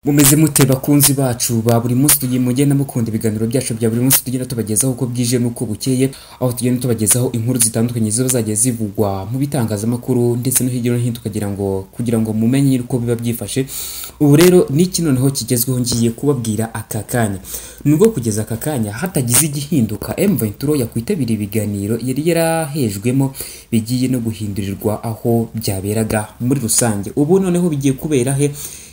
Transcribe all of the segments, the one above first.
Mumeze mute bakunzi bacu ba buri munsi tugiye mugenda mukunda ibiganiro byacu bya buri munsi tugenda tubagezaho uko bwije n'uko bukeye aho tugenda tubagezaho inkuru zitandukanye ziba zagiye zivugwa mu bitangazamakuru ndetse no hirya no hino tukagira ngo kugira ngo mumenye uko biba byifashe ubu rero n'iki noneho kigezweho ngiye kubabwira aka kanya nubwo kugeza aka kanya hatagize igihinduka M Ventura yakwitabira ibiganiro yari yarahejwemo bigiye no guhindurirwa aho byaberaga muri rusange ubu noneho bigiye kubera he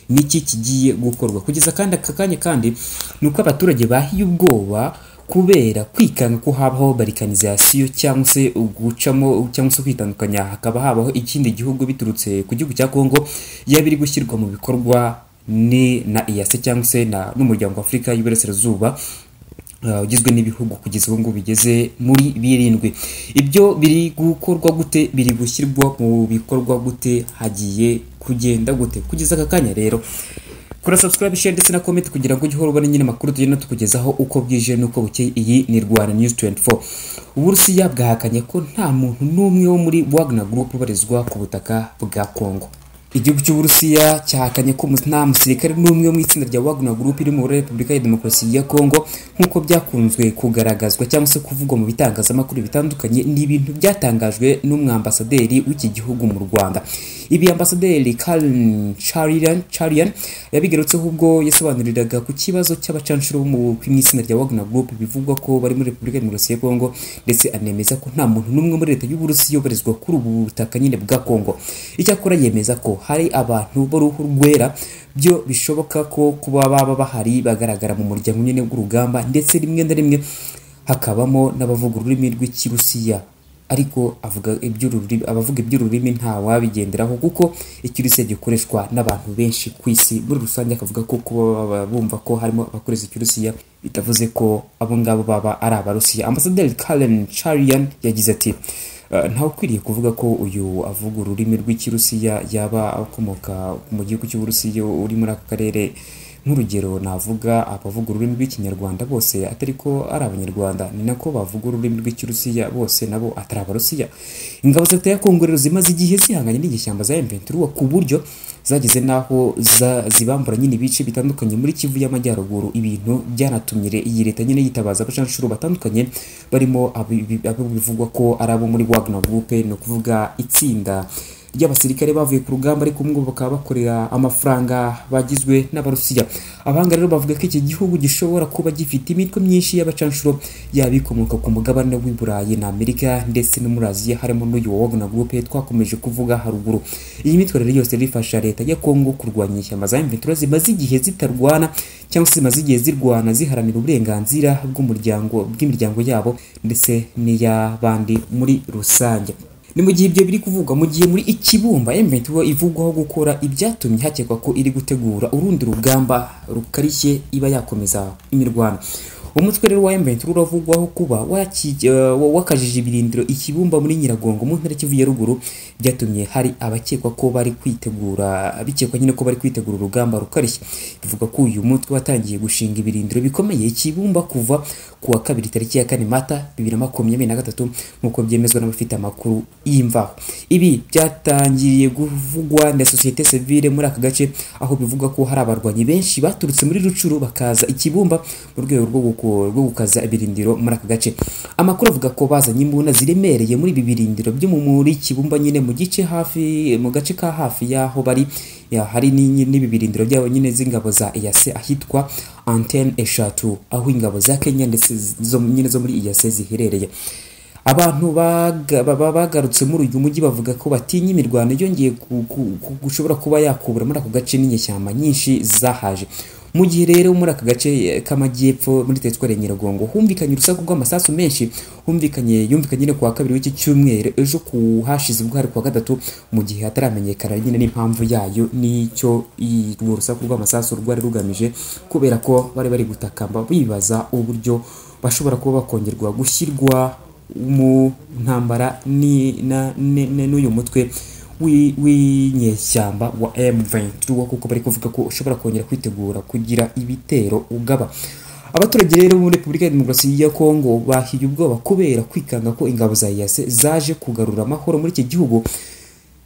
niki kigiye gukorwa kugeza kandi aka kanya kandi ni uko abaturage bahiye ubwoba kubera kwikanga ko habaho barikanizasiyo cyangwa se gucamo cyangwa se kwitandukanya hakaba habaho ikindi gihugu biturutse ku gihugu cya kongo yaba iri gushyirwa mu bikorwa ni na iyase cyangwa se na n'umuryango w'afurika y'iburasirazuba Uh, ugizwe n'ibihugu kugeza ubu ngubu bigeze muri birindwi ibyo biri gukorwa gute biri gushyirwa mu bikorwa gute hagiye kugenda gute kugeza aka kanya rero kora subscribe share ndetse na comment kugira ngo ujye uhora ubona nyine amakuru tugenda tukugezaho uko bwije n'uko bukeye iyi ni Rwanda News 24 Uburusiya bwahakanye ko nta muntu n'umwe wo muri Wagner Group ubarizwa ku butaka bwa Kongo igihugu cy'uburusiya cyahakanye ko nta musirikare n'umwe mu itsinda rya wagner group iri muri repubulika ya demokarasi ya kongo nk'uko byakunzwe kugaragazwa cyangwa se kuvugwa mu bitangazamakuru bitandukanye ni ibintu byatangajwe n'umwambasaderi w'iki gihugu mu rwanda ibi ambasaderi Karen Charian, Charian yabigarutseho ubwo yasobanuriraga ku kibazo cy'abacanshuro bo mu itsinda rya Wagner Group bivugwa ko bari muri Repubulika Demokarasi ya Kongo ndetse anemeza ko nta muntu n'umwe muri leta y'Uburusiya ubarizwa kuri ubu butaka nyine bwa Kongo icyakora yemeza ko hari abantu b'uruhu rwera byo bishoboka ko kuba baba bahari bagaragara mu muryango nyine w'urugamba ndetse rimwe na rimwe hakabamo n'abavuga ururimi rw'ikirusiya ariko avuga iby'ururimi abavuga iby'ururimi nta wabigenderaho kuko ikirusiya gikoreshwa n'abantu benshi ku isi muri rusange akavuga ko kuba bumva ko harimo abakoresha ikirusiya bitavuze ko abo ngabo baba ari abarusiya ambasaderi Karen Charian yagize ati ntawe ukwiriye kuvuga ko uyu avuga ururimi rw'ikirusiya yaba akomoka mu gihugu cy'uburusiya uri muri aka karere nk'urugero navuga abavuga ururimi rw'ikinyarwanda bose atari ko ari abanyarwanda ni nako bavuga ururimi rw'ikirusiya bose nabo atari abarusiya ingabo za leta ya kongo rero zimaze igihe zihanganye n'igishyamba za emventura ku buryo zageze n'aho zibambura nyine ibice bitandukanye muri kivu y'amajyaruguru ibintu byanatumye iyi leta nyine yitabaza abacanshuro batandukanye barimo abo bivugwa ko ari abo muri wagner group ni ukuvuga itsinda ry'abasirikare bavuye ku rugamba ariko ubwo bakaba bakorera amafaranga bagizwe n'abarusiya abahanga rero bavuga ko iki gihugu gishobora kuba gifite imitwe myinshi y'abacanshuro yaba ikomoka ku mugabane w'i burayi na amerika ndetse no muri aziya harimo n'uyu wa wagner group twakomeje kuvuga haruguru iyi mitwe rero yose rifasha leta ya kongo kurwanya ishyamba za mventura zimaze igihe zitarwana cyangwa se zimaze igihe zirwana ziharanira uburenganzira bw'umuryango bw'imiryango yabo ndetse n'iy'abandi muri rusange ni mu gihe ibyo biri kuvugwa mu gihe muri ikibumba M23 ivugwaho gukora ibyatumye hakekwa ko iri gutegura urundi rugamba rukarishye iba yakomeza imirwano umutwe rero wa M23 uravugwaho kuba wakajije ibirindiro ikibumba muri Nyiragongo mu ntara Kivu ya ruguru byatumye hari abakekwa ko bari kwitegura bikekwa nyine ko bari kwitegura urugamba rukarishye bivuga ko uyu mutwe watangiye gushinga ibirindiro bikomeye ikibumba kuva ku wa kabiri tariki ya kane mata 2023 nk'uko byemezwa n'abafite amakuru y'imvaho ibi byatangiriye kuvugwa na sosiyete sivile muri aka gace aho bivuga ko hari abarwanyi benshi baturutse muri rucuru bakaza ikibumba mu rwego rwo gukora rwo gukaza ibirindiro muri aka gace amakuru avuga ko bazanye imbunda ziremereye muri ibi birindiro byo mu muri kibumba nyine mu gice hafi mu gace ka hafi y'aho bari ya hari n'ibi birindiro byabo nyine z'ingabo za EAC ahitwa antene eshatu aho ingabo za Kenya ndetse nyine zo muri EAC ziherereye abantu bagarutse muri uyu mujyi bavuga ko batinya imirwano yongeye gushobora kuba yakubura muri ako gace n'inyeshyamba nyinshi zahaje mu gihe rero muri aka gace k'amajyepfo muri teritwari ya nyiragongo humvikanye urusaku rw'amasasu menshi humvikanye yumvikanye nyine kuwa kabiri w'iki cyumweru ejo ku hashize ubwo hari kuwa gatatu mu gihe hataramenyekana nyine n'impamvu yayo n'icyo urwo rusaku rw'amasasu rwari rugamije kubera ko bari bari gutakamba bibaza uburyo bashobora kuba bakongerwa gushyirwa mu ntambara n'uyu mutwe w'inyeshyamba wa M23 kuko bari kuvuga ko ushobora kongera kwitegura kugira ibitero ugaba abaturage rero muri Repubulika ya Demokarasi ya Kongo bahiye ubwoba kubera kwikanga ko ingabo za IAS zaje kugarura amahoro muri iki gihugu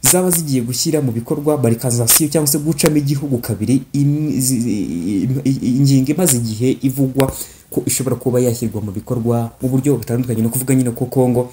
zaba zigiye gushyira mu bikorwa barikanzasiyo cyangwa se gucamo igihugu kabiri im- zi- i- ingingo imaze igihe ivugwa ko ishobora kuba yashyirwa mu bikorwa mu buryo butandukanye no kuvuga nyine ko Kongo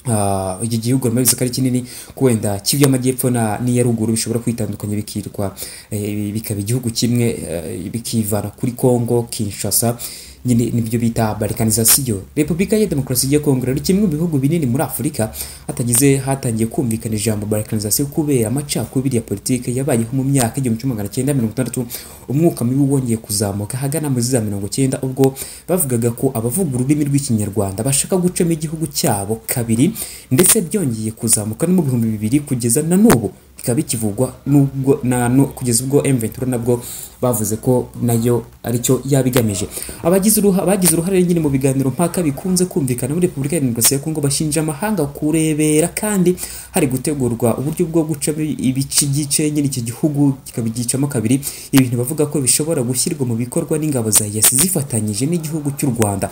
ah, iki gihugu bivuze ko ari kinini ko wenda cy'iby'amajyepfo na n'iya ruguru bishobora kwitandukanya bikirwa eh, bikaba igihugu kimwe eh, bikivana kuri Kongo Kinshasa nyine nibyo bita balikanisasiyo repubulika ya demokarasi ya kongo rero kimwe mu bihugu binini muri afurika hatagize hatangiye kumvikana ijambo balikanisasiyo kubera amacakubiri ya politiki yabayeho mu myaka igihumbi kimwe magana cyenda mirongo itandatu umwuka mibi wongeye kuzamuka hagana muri za mirongo cyenda ubwo bavugaga ko abavuga ururimi rw'ikinyarwanda bashaka gucamo igihugu cyabo kabiri ndetse byongeye kuzamuka no mu bihumbi bibiri kugeza na n'ubu bikaba bikivugwa nubwo na nu- kugeza ubwo M23 nabwo bavuze ko nayo aricyo yabigamije abagize uruha bagize uruhare nyine mu biganiro mpaka bikunze kumvikana muri Repubulika ya Demokarasi ya Kongo bashinja amahanga kurebera kandi hari gutegurwa uburyo bwo guca ibice igice nyine iki gihugu kikabigicamo kabiri ibintu bavuga ko bishobora gushyirwa mu bikorwa n'ingabo za EAC zifatanyije n'igihugu cy'u Rwanda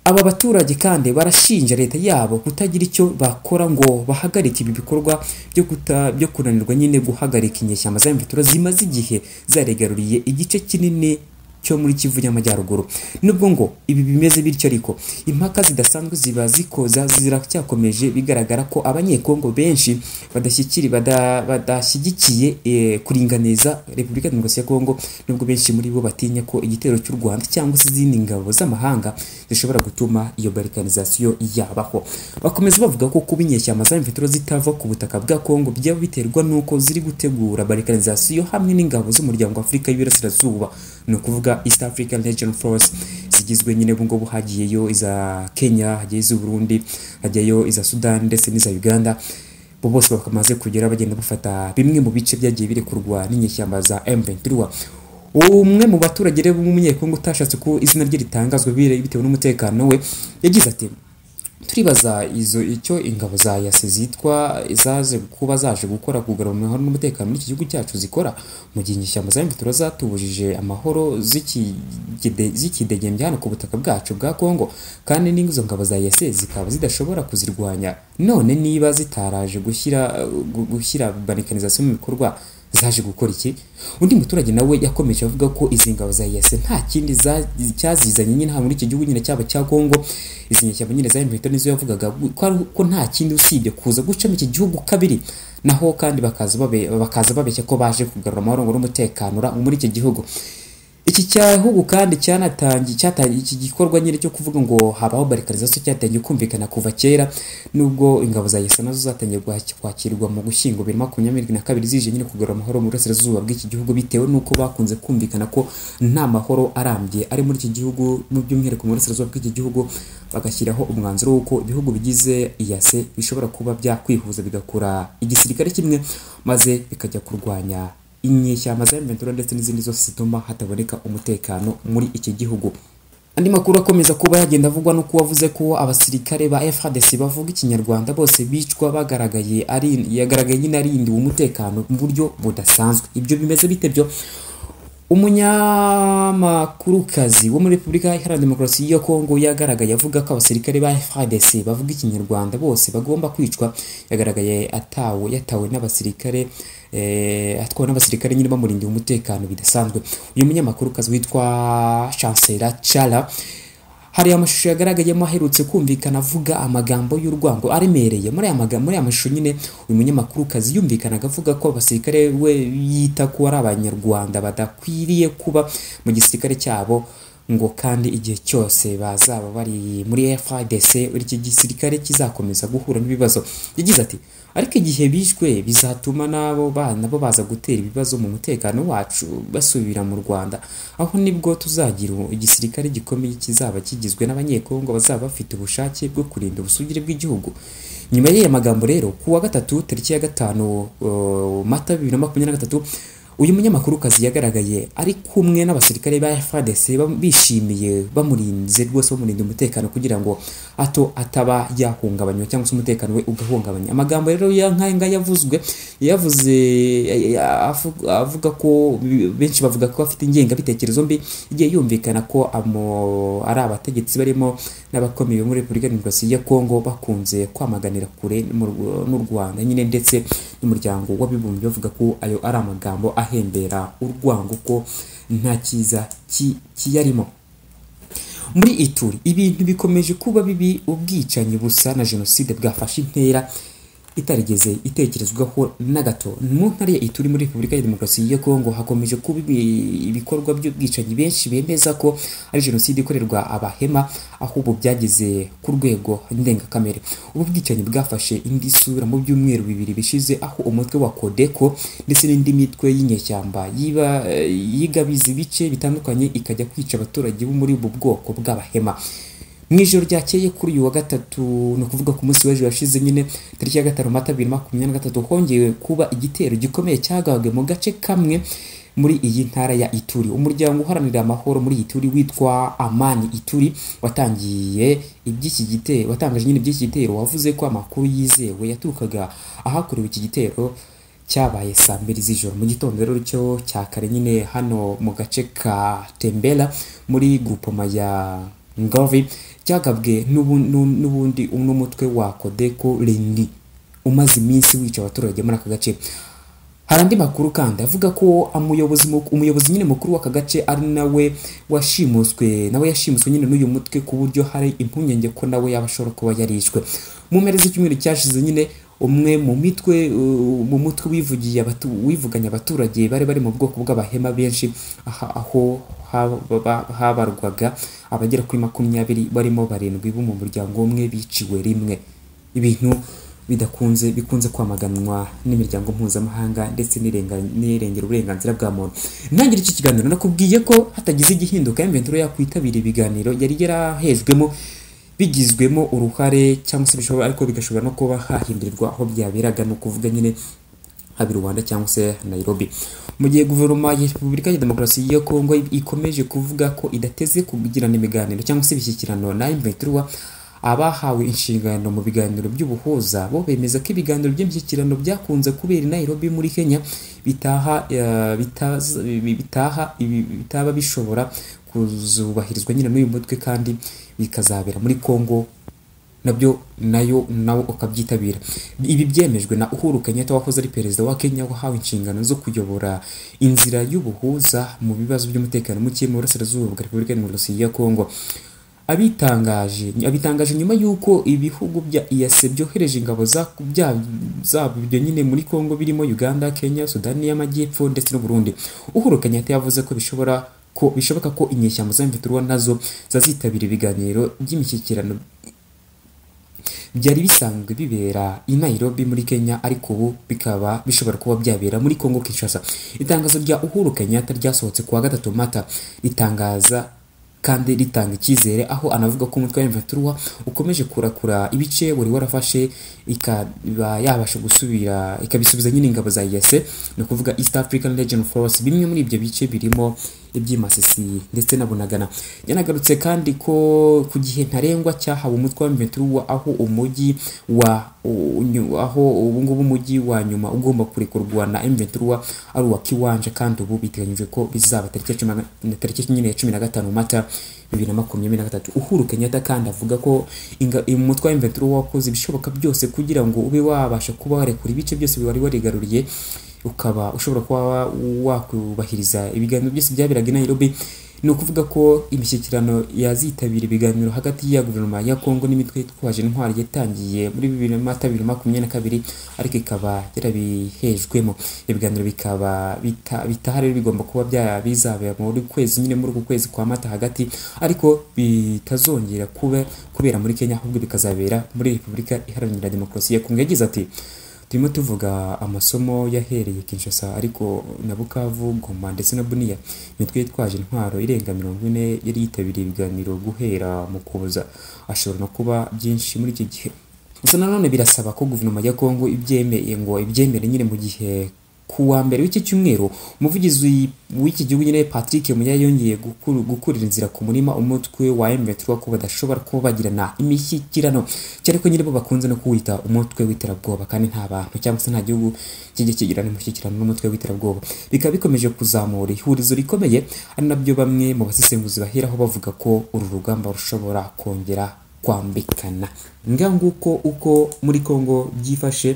aba baturage kandi barashinja leta yabo kutagira icyo bakora ngo bahagarike ibi bikorwa byo kuta byo kunanirwa nyine guhagarika inyeshyamba za mvitura zimaze igihe zaregaruriye igice kinini cyo muri Kivu y'Amajyaruguru nubwo ngo ibi bimeze bityo ariko impaka zidasanzwe ziba zikoza ziracyakomeje bigaragara ko abanyekongo benshi badashyikiri bada, badashyigikiye eh, kuringaniza Repubulika ya Demokarasi ya Kongo nubwo benshi muri bo batinya ko igitero cy'u Rwanda cyangwa se izindi ngabo z'amahanga zishobora gutuma iyo balikanisasiyo yabaho bakomeza bavuga ko kuba inyeshyamba za mvitiro zitava ku butaka bwa kongo byaba biterwa n'uko ziri gutegura balikanisasiyo hamwe n'ingabo z'umuryango wa afurika y'iburasirazuba ni ukuvuga east african legion force zigizwe nyine ubu ngubu hagiyeyo iza kenya hagiye iz'uburundi hajyayo iza sudani ndetse n'iza uganda bo bose bakamaze kugera bagenda bafata bimwe mu bice byagiye birekurwa n'inyeshyamba za M23 umwe mu baturage rero w'umunyekongo utashatse ko izina rye ritangazwa bire- bitewe n'umutekano we yagize ati turibaza izo icyo ingabo za yase zitwa zaje kuba zaje gukora kugarura amahoro n'umutekano muri iki gihugu cyacu zikora mu gihe inyeshyamba za mvitura zatubujije amahoro zikigede- zikidegembya hano ku butaka bwacu bwa kongo kandi n'izo ngabo za yase zikaba zidashobora kuzirwanya none niba zitaraje gushyira gu- gushyira balikanisasiyo mu bikorwa zaje gukora iki undi muturage nawe yakomeje avuga ko izi ngabo za yase nta kindi za- cyazizanye nyine hano muri iki gihugu nyine cyaba cya kongo izi nyeshyamba nyine za mvito nizo yavugaga ko ari- ko nta kindi usibye kuza gucamo iki gihugu kabiri naho kandi bakaza babe- bakaza babeshya ko baje kugarura amahoro ngo n'umutekano ura- muri iki gihugu iki cyahugu kandi cyanatangiye cyatangiye iki gikorwa nyine cyo kuvuga ngo habaho barikarizasiyo cyatangiye kumvikana kuva kera nubwo ingabo za yesa nazo zatangiye guha- kwakirwa mu gushyingo bibiri makumyabiri na kabiri zije nyine kugarura amahoro mu burasirazuba bw'iki gihugu bitewe n'uko bakunze kumvikana ko nta mahoro arambye ari muri iki gihugu mu by'umwihariko mu burasirazuba bw'iki gihugu bagashyiraho umwanzuro w'uko ibihugu bigize iyase bishobora kuba byakwihuza bigakora igisirikare kimwe maze bikajya kurwanya inyeshyamba za M23 ndetse n'izindi zose zituma hataboneka umutekano muri iki gihugu andi makuru akomeza kuba yagenda avugwa nuko wavuze ko abasirikare ba FARDC bavuga ikinyarwanda bose bicwa bagaragaye ari yagaragaye nyine arindiwe umutekano mu buryo budasanzwe ibyo bimeze bite byo umunyamakurukazi wo muri repubulika iharanira demokarasi ya kongo yagaragaye avuga ko abasirikare ba frdc bavuga ikinyarwanda bose bagomba kwicwa yagaragaye atawe yatawe n'abasirikare eh, atwawe n'abasirikare nyine bamurindiye umutekano bidasanzwe uyu munyamakurukazi witwa chancela cara hari amashusho yagaragayemo aherutse kumvikana avuga amagambo y'urwango aremereye muri aya magambo muri aya mashusho nyine uyu munyamakurukazi yumvikanaga avuga ko abasirikare we yita ko ari abanyarwanda badakwiriye kuba mu gisirikare cyabo ngo kandi igihe cyose bazaba bari muri FARDC iki gisirikare kizakomeza guhura n'ibibazo yagize ati ariko igihe bishwe bizatuma n'abo bana bo baza gutera ibibazo mu mutekano wacu basubira mu Rwanda aho nibwo tuzagira igisirikare gikomeye kizaba kigizwe n'abanyekongo bazaba bafite ubushake bwo kurinda ubusugire bw'igihugu nyuma y'aya magambo rero ku wa gatatu tariki ya gatanu uh, mata bibiri na makumyabiri na gatatu uyu munyamakurukazi yagaragaye ari kumwe n'abasirikare ba FARDC bam- bishimiye bamurinze rwose bamurinda umutekano kugira ngo hato ataba yahungabanywa cyangwa se umutekano we ugahungabanya amagambo rero ya nkaya ngaya yavuzwe yavuze avu- avuga ko benshi bavuga ko afite ingengabitekerezo mbi igihe yumvikana ko amo- ari abategetsi barimo n'abakomeye bo muri Repubulika ya Demokarasi ya Kongo bakunze kwamaganira kure n'u Rw- n'u Rwanda nyine ndetse n'umuryango w'abibumbye bavuga ko ayo ari amagambo ahembera urwango ko nta cyiza ki- kiyarimo muri ituri ibintu bikomeje kuba bibi ubwicanyi busa na jenoside bwafashe intera itarigeze itekerezwaho na gato mu ntara ya ituri muri repubulika ya demokarasi ya kongo hakomeje kuba ibi- ibikorwa by'ubwicanyi benshi bemeza ko ari jenoside ikorerwa abahema ahubwo byageze ku rwego ndengakamere ubu bwicanyi bwafashe indi sura mu byumweru bibiri bishize aho umutwe wa kodeko ndetse n'indi mitwe y'inyeshyamba yiba yigabiza ibice bitandukanye ikajya kwica abaturage bo muri ubu bwoko bw'abahema mu ijoro ryakeye kuri uyu wa gatatu ni ukuvuga ku munsi w'ejo washize nyine tariki ya gatanu mata bibiri na makumyabiri na gatatu hongeye kuba igitero gikomeye cyagabwe mu gace kamwe muri iyi ntara ya Ituri umuryango uharanira amahoro muri Ituri witwa Amani Ituri watangiye iby'iki gitero watangaje nyine iby'iki gitero wavuze ko amakuru yizewe yaturukaga ahakorewe iki gitero cyabaye saa mbiri z'ijoro mu gitondo rero cyo cya kare nyine hano mu gace ka tembera muri gurupoma ya ngovi cyagabwe n'ubu- n'u- n'ubundi n'umutwe wa kodeko reni umaze iminsi wica abaturage muri aka gace hari andi makuru kandi avuga ko umuyobozi muk- umuyobozi nyine mukuru w'aka gace ari nawe washimuswe nawe yashimuswe nyine n'uyu mutwe ku buryo hari impungenge ko nawe yaba ashobora kuba yarishwe mu mpera z'icyumweru cyashize nyine umwe mu mitwe uh, mu mutwe wivugiye abatu, wivuganye abaturage bari bari mu bwoko bw'abahema benshi aha, aho haba- habarwaga abagera kuri makumyabiri barimo barindwi bo mu muryango umwe biciwe rimwe ibintu bidakunze bikunze kwamaganwa n'imiryango mpuzamahanga ndetse n'irenga- n'irengera uburenganzira bwa muntu ntangire iki kiganiro nakubwiye ko hatagize igihinduka emventuro yakwitabira ibiganiro yari yarahejwemo bigizwemo uruhare cyangwa se bishobora ariko bigashobora no kuba hahindurirwa aho byaberaga ni ukuvuga nyine haba i rwanda cyangwa se nairobi mu gihe guverinoma ya repubulika ya demokarasi ya kongo ikomeje kuvuga ko idateze kugirana imiganiro cyangwa se ibishyikirano na imventura abahawe inshingano mu biganiro by'ubuhuza bo bemeza ko ibiganiro by'imishyikirano byakunze kubera i nairobi muri kenya bitaha eh, bitaza- bi- bitaha ibi- bitaba bishobora kuzubahirizwa nyine n'uyu mutwe kandi bikazabera muri kongo nabyo nayo nawe ukabyitabira ibi byemejwe na uhuru kenyatta wahoze ari perezida wa kenya wahawe inshingano zo kuyobora inzira y'ubuhuza mu bibazo by'umutekano muke mu burasirazuba bwa repubulika ya demokarasi ya kongo abitangaje abitangaje nyuma y'uko ibihugu bya EAC byohereje ingabo za- bya- zabyo nyine muri kongo birimo uganda kenya sudani y'amajyepfo ndetse n'uburundi uhuru kenyatta yavuze ko bishobora ko bishoboka ko inyeshyamba za mviturwa nazo zazitabira ibiganiro by'imishyikirano byari bisanzwe bibera i Nairobi muri Kenya ariko ubu bikaba bishobora kuba byabera muri Congo Kinshasa itangazo rya Uhuru Kenyatta ryasohotse kuwa gatatu Mata ritangaza kandi ritanga icyizere aho anavuga ko umutwe wa M23 ukomeje kurakura ibice wari warafashe ikaba yabasha gusubira ikabisubiza nyine ingabo za EAC ni ukuvuga East African Legion Force bimwe muri ibyo bice birimo iby'imasisi ndetse na bunagana yanagarutse kandi ko ku gihe ntarengwa cyahawe umutwe wa mventura aho umujyi wa u- unyu- aho ubungubu umujyi wa nyuma ugomba kurekurwa na mventura ari uwa kiwanja kandi ubu biteganyijwe ko bizaba tariki ya cumi na ga- tariki nyine ya cumi na gatanu mata bibiri na makumyabiri na gatatu uhuru kenyatta kandi avuga ko inga- umutwe wa mventura wakoze ibishoboka byose kugira ngo ube wabasha kuba warekura ibice byose wari warigaruriye ukaba ushobora kuba wakubahiriza ibiganiro byose byaberaga i Nairobi ni ukuvuga ko imishyikirano yazitabira ibiganiro hagati ya guverinoma ya Kongo n'imitwe yitwaje intwari yatangiye muri bibiri na mata bibiri na makumyabiri na kabiri ariko ikaba yarabihejwemo ibiganiro bikaba bita- bitaha rero bigomba kuba bya- bizabera muri kwezi nyine muri uku kwezi kwa mata hagati ariko bitazongera kuba kubera muri Kenya ahubwo bikazabera muri Repubulika Iharanira Demokarasi ya Kongo yagize ati turimo tuvuga amasomo yahereye Kinshasa ariko na Bukavu Goma ndetse na Bunia imitwe yitwaje intwaro irenga mirongo ine yari yitabiriye ibiganiro guhera mu kuboza ashobora no kuba byinshi muri iki gihe gusa nanone birasaba ko guverinoma ya Kongo ibyemeye ngo ibyemere nyine mu gihe ku wa mbere w'iki cyumweru umuvugizi w'iki gihugu nyine Patrick Muya yongeye gukuru- gukurira inzira ku murima umutwe wa M23 ko badashobora kuba bagirana imishyikirano cyane ko nyine bo bakunze no kuwita umutwe w'iterabwoba kandi nta bantu cyangwa se nta gihugu kijya kigirana imishyikirano n'umutwe w'iterabwoba bikaba bikomeje kuzamura ihurizo rikomeye ari nabyo bamwe mu basesenguzi baheraho bavuga ko uru rugamba rushobora kongera kwambikana nga nguko uko muri Kongo byifashe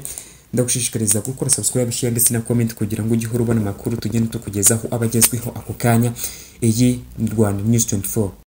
ndagushishikariza gukora subscribe share ndetse na comment kugira ngo ujye uhora ubona amakuru tugenda tukugezaho abagezweho ako kanya iyi ni Rwanda News 24